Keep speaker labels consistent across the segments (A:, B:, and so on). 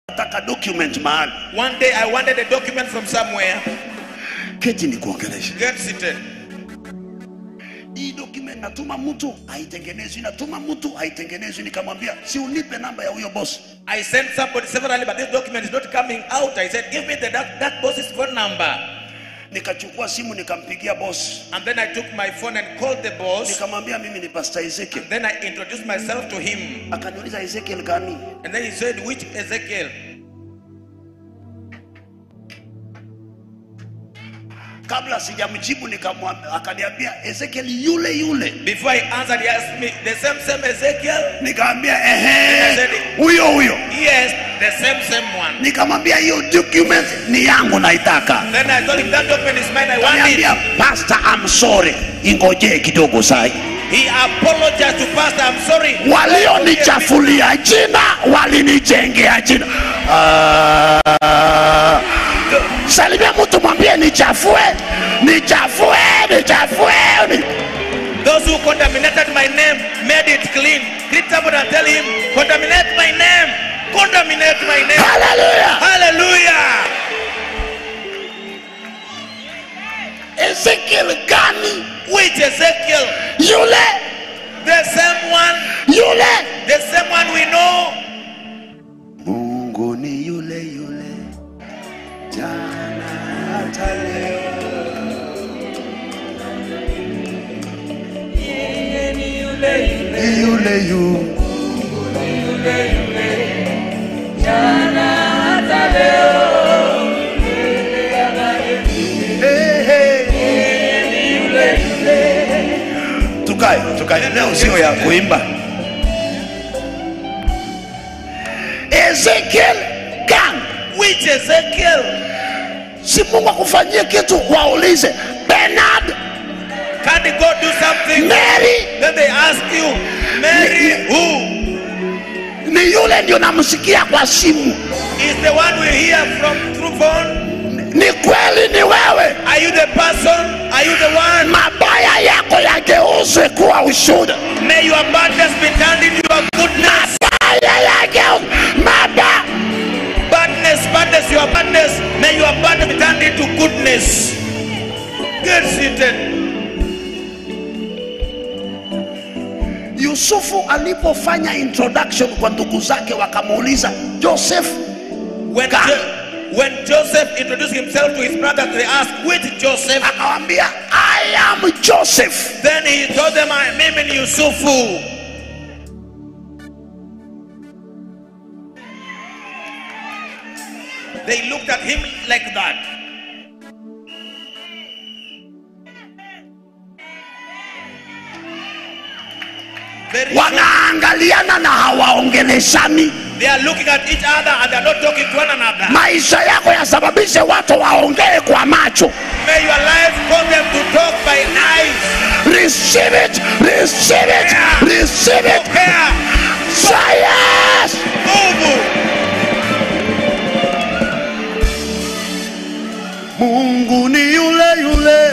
A: nataka document mahali
B: One day I wanted a document from somewhere.
A: keti ni kuongelesha
B: Get seated.
A: hii document natuma mtu haitengenezwi natuma mtu haitengenezwi nikamwambia si unipe namba ya huyo boss
B: I sent somebody severally, but this document is not coming out. I said, Give me the that, that boss's phone number.
A: nikachukua simu nikampigia boss
B: And then I took my phone and called the boss.
A: nikamwambia mimi ni pastor Ezekiel
B: Then I introduced myself to him.
A: akaniuliza Ezekiel gani
B: And then he said, Which Ezekiel?
A: kabla sijamjibu nikamwambia akaniambia Ezekiel yule yule
B: Before he answered, he asked me, The same, same Ezekiel?
A: nikamwambia ehe huyo huyo
B: Yes, the same, same one.
A: nikamwambia hiyo document ni yangu naitaka
B: Then I told him, That document is mine. I want
A: Kaniambia
B: it.
A: pastor I'm sorry ingojee kidogo sai
B: He apologized to Pastor. I'm sorry.
A: walionichafulia jina walinijengea jina Ah, salimia mtu mwambie nichafue nichafue nichafue ni-
B: Those who contaminated my name made it clean. Greet somebody and tell him, Contaminate my name. Contaminate my name.
A: haleluya
B: Hallelujah.
A: ezekiel gani
B: Which Ezekiel?
A: yule
B: The same one.
A: yule
B: The same one we know.
A: mungu ni yule yule jana hata leo ni yule yule tukae tukae leo sio ya kuimba ezekiel gang
B: Which Ezekiel?
A: si mungu akufanyie kitu waulize benard
B: Can God do something?
A: mary
B: Then they ask you, Mary, who
A: ni yule ndio namsikia kwa simu
B: is the one we hear from through phone?
A: ni kweli ni wewe
B: Are you the person? Are you the one?
A: mabaya yako yageuzwe kuwa ushuda
B: May your badness be turned into your goodness.
A: mabaya yageuzwe maba
B: Badness, badness, your badness. May your badness be turned into goodness. Get seated.
A: yusufu alipofanya introduction kwa ndugu zake wakamuuliza joseph
B: When,
A: God.
B: Jo- when Joseph introduced himself to his brothers, they asked, Which Joseph?
A: akawambia i am joseph
B: Then he told them, I am in Yusufu. They looked at him like that. Very shocked.
A: wanaangaliana na hawaongeleshani
B: They are looking at each other and they are not talking to one another.
A: maisha yako yasababishe watu waongee kwa macho
B: May your life cause them to talk by eyes.
A: receive it receive it receive it
B: Prepare.
A: say yes
B: Move.
A: mungu ni yule yule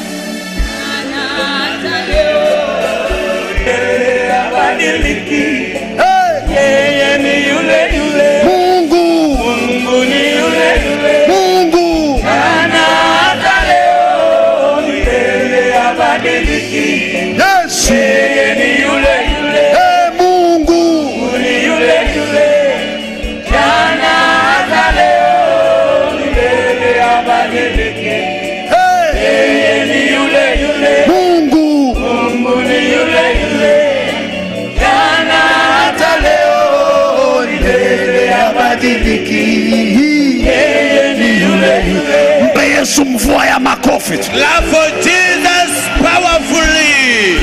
A: hey. mungu mungu yesu hey, mungu hey. mungu hata leo milele habadiliki ni yule yule mpe yesu mvua ya makofi tu.
B: Clap for Jesus powerfully.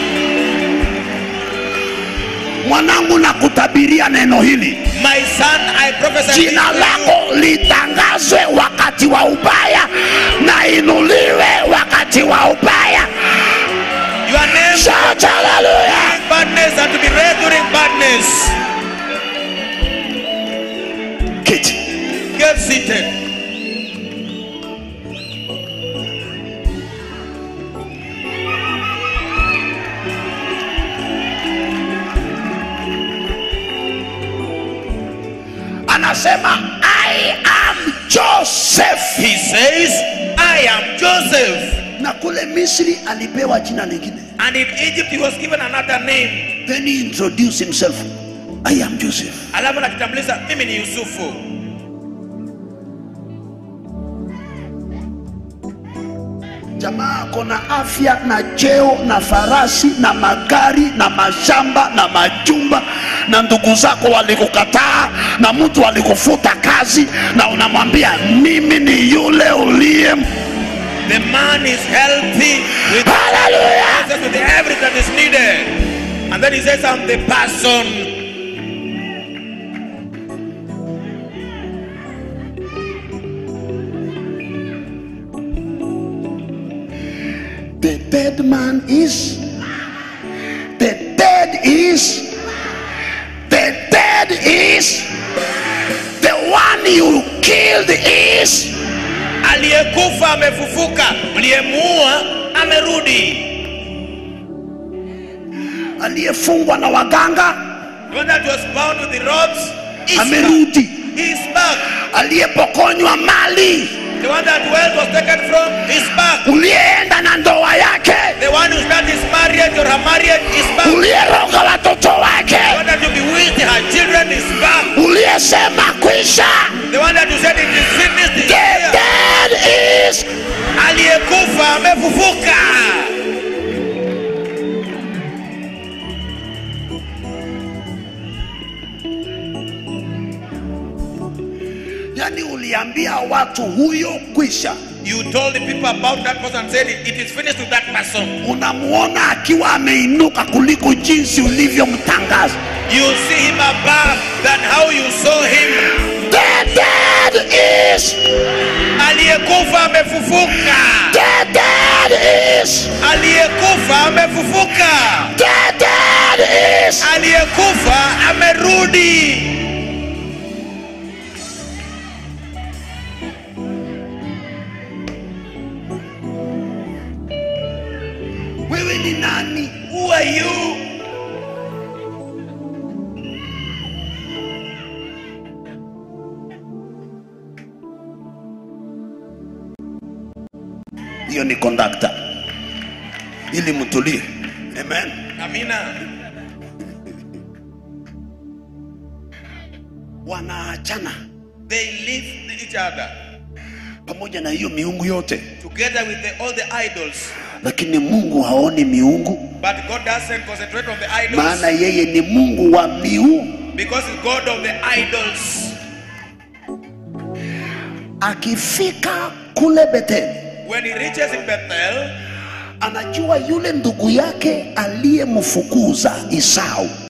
A: mwanangu na kutabiria neno hili
B: My son, I prophesy
A: jina
B: to you.
A: lako litangazwe wakati wa ubaya na inuliwe wakati wa ubaya
B: Your name
A: shout haleluya
B: during badness and to be read during badness.
A: kiti
B: Get seated.
A: anasema anasema i am joseph
B: He says, I am Joseph.
A: na kule misri alipewa jina lingine
B: And in Egypt, he was given another name.
A: then he introduced himself i am joseph
B: Alafu nakitambulisha, mimi ni Yusufu.
A: jamaa kona afya na cheo na farasi na magari na mashamba na majumba na ndugu zako walikukataa na mtu alikufuta kazi na unamwambia mimi ni yule uliye
B: The man is healthy with
A: haleluya
B: access to the everything that is needed. And then he says, I'm the person.
A: the dead man is the dead is the dead is the one you killed is
B: Aliyekufa amefufuka, mliyemuua amerudi.
A: aliyefungwa na waganga
B: The one that was bound with the ropes is back.
A: amerudi
B: He is back.
A: aliyepokonywa mali
B: The one that wealth was taken from is back.
A: uliyeenda na ndoa yake
B: The one who started his marriage or her marriage is back.
A: uliyeroga watoto
B: The
A: wake
B: one that you bewitched her children is back.
A: uliyesema kwisha
B: The one that you said it is finished is
A: the
B: here.
A: dead is
B: Aliyekufa amefufuka.
A: yani uliambia watu huyo kwisha
B: You told the people about that person and said it, it is finished with that person.
A: unamuona akiwa ameinuka kuliko jinsi ulivyomtangaza
B: You see him above than how you saw him.
A: the dead is
B: Aliyekufa amefufuka.
A: the dead is
B: Aliyekufa amefufuka.
A: the dead is
B: Aliyekufa amerudi.
A: wewe ni nani
B: Who are you?
A: hiyo ni kondakta ili mtulie amen
B: Amina.
A: wanaachana
B: They leave each other
A: pamoja na hiyo miungu yote
B: together with the, all the idols.
A: lakini mungu haoni miungu
B: But God doesn't concentrate on the idols
A: maana yeye ni mungu wa miungu
B: because He's God of the idols.
A: akifika kule beteli
B: When he reaches in Bethel,
A: anajua yule ndugu yake aliyemfukuza isau